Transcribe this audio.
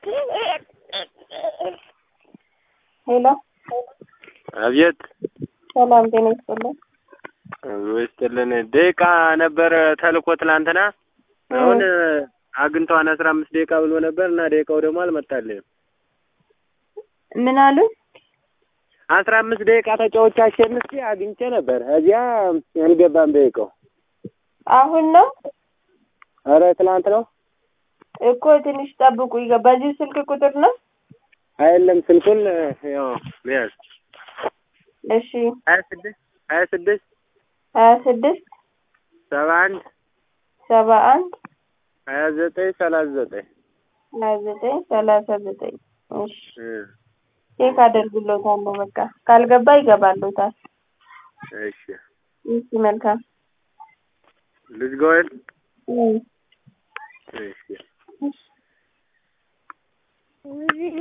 ሄሎ አብየት ሰላም ጤና ይስጥልን። ወይስጥልን ደቂቃ ነበር ተልኮ ትላንትና አሁን አግኝተዋን አስራ አምስት ደቂቃ ብሎ ነበር እና ደቂቃው ደግሞ አልመጣልኝም። ምን አሉ? አስራ አምስት ደቂቃ ተጫዎች አሸንፌ አግኝቼ ነበር። እዚያ አልገባም ደቂቃው። አሁን ነው ኧረ ትላንት ነው እኮ ትንሽ ጠብቁ። ይገ- በዚህ ስልክ ቁጥር ነው። አይደለም ስልኩን ያው ያዝ እሺ ሀያ ስድስት ሀያ ስድስት ሀያ ስድስት ሰባ አንድ ሰባ አንድ ሀያ ዘጠኝ ሰላሳ ዘጠኝ ሀያ ዘጠኝ ሰላሳ ዘጠኝ እሺ ቼክ አደርግሎታለሁ። በቃ ካልገባ ይገባሎታል። እሺ እሺ መልካም ልጅ ጎል እም። እሺ